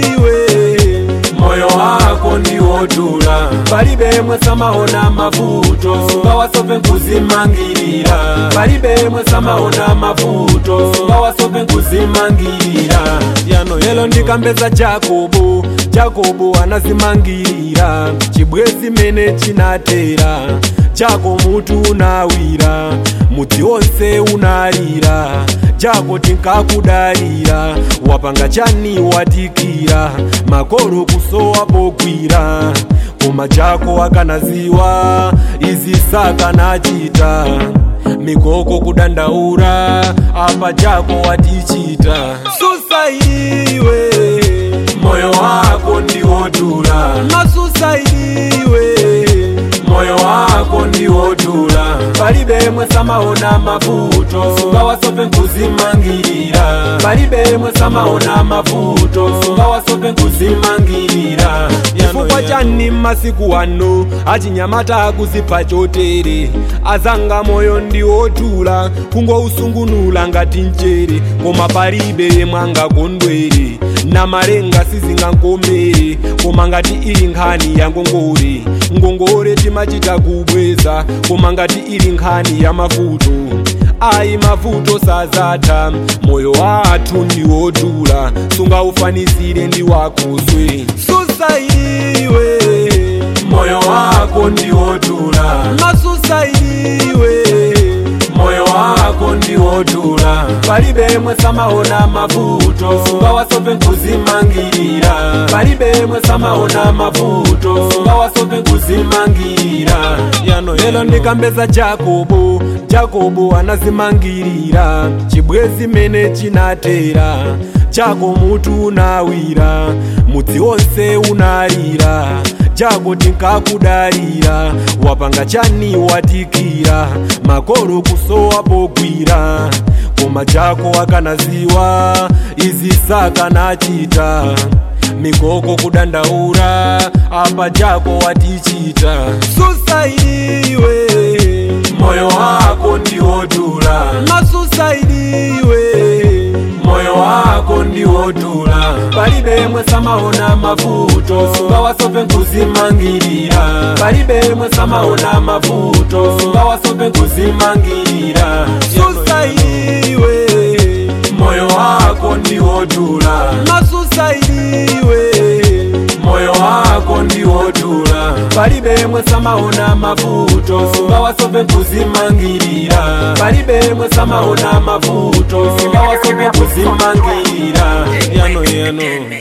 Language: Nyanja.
iwe moyo wako ndiwotula palibe mwe samaona mavuto sungawasope nkuzimangirira palibe mwe samaona mavuto sungawasope nkuzimangirira yano yelo ndikambeza jakobo jakobo anazimangirira chibwezi mene chinatera chako mutu unawira mudzi wonse unalira jako tinkakudalira wapanga chani watikira makolo kusowa pogwira koma jako akanaziwa izi sakanachita mikoko kudandaura apa jako watichita susaiwe moyo wako ndiwotula masusaiwe moyo wako ndiwotula palibe mwe samaona mavuto sungawasope nkuzimangirira palibe mwe samaona mavuto sungawasope nkuzimangirira chifukwa chani masiku ano achinyamata akuzipha chotere azanga moyo ndiwotula kungousungunula ngati mchere koma palibe yemwe angakondwere na malenga sizingankomere koma ngati ili nkhani ya ngongore ngongore timachita kubweza koma ngati ili nkhani ya mavuto ayi mavuto sazatha moyo wathu ndiwotula sungaufanisire ndi wakoswe susaiwe moyo wako ndiwotula masusaiwe moyo wako ndiwotula palibe mwe samaona mavuto sungawasope nkuzimangirira palibe mwe samaona mavuto sungawasope nkuzimangirira yano yelo ndikambeza jakobo jakobo anazimangirira chibwezi mene chinatera chako mutu unawira mudzi wonse unalira jako tinkakudalira wapanga chani watikira makolo kusowa pogwira koma jako akanaziwa izi sakanachita mikoko kudandaura apa jako watichita susaiwe moyo wako ndiwotula masusaidiwe moyo wako ndiwotula palibe mwe samaona mavuto sungawasope nkuzimangirira palibe mwe samaona mavuto sungawasope nkuzimangirira susaidiwe moyo wako ndiwotula masusaidiwe moyo wako ndiwotula palibe mwe samaona mavuto sungawasope nkuzimangirira palibe mwe samaona mavuto sungawasope nkuzimangirira yano yano